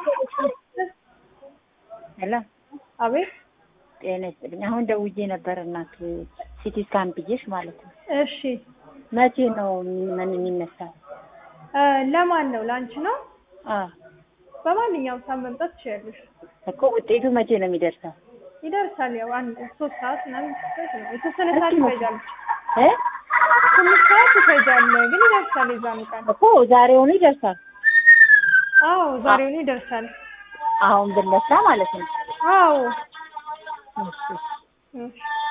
ሄሎ አቤት። ጤና ይስጥልኝ። አሁን ደውዬ ነበር እናት ሲቲ ስካን ብዬሽ ማለት ነው። እሺ መቼ ነው ምን የሚነሳው? እ ለማን ነው? ለአንቺ ነው? አ በማንኛውም ሰዓት መምጣት ትችያለሽ። እኮ ውጤቱ መቼ ነው የሚደርሰው? ይደርሳል። ያው አንድ ሶስት ሰዓት ምናምን ድረስ ነው። የተወሰነ ሰዓት እሱ ነው። ይፈጃል። እ ትንሽ ሰዓት ይፈጃል፣ ግን ይደርሳል። የዛኑ ቀን እኮ ዛሬውኑ ይደርሳል። አዎ፣ ዛሬውኑ ይደርሳል። አሁን ብነሳ ማለት ነው። አዎ እሺ እሺ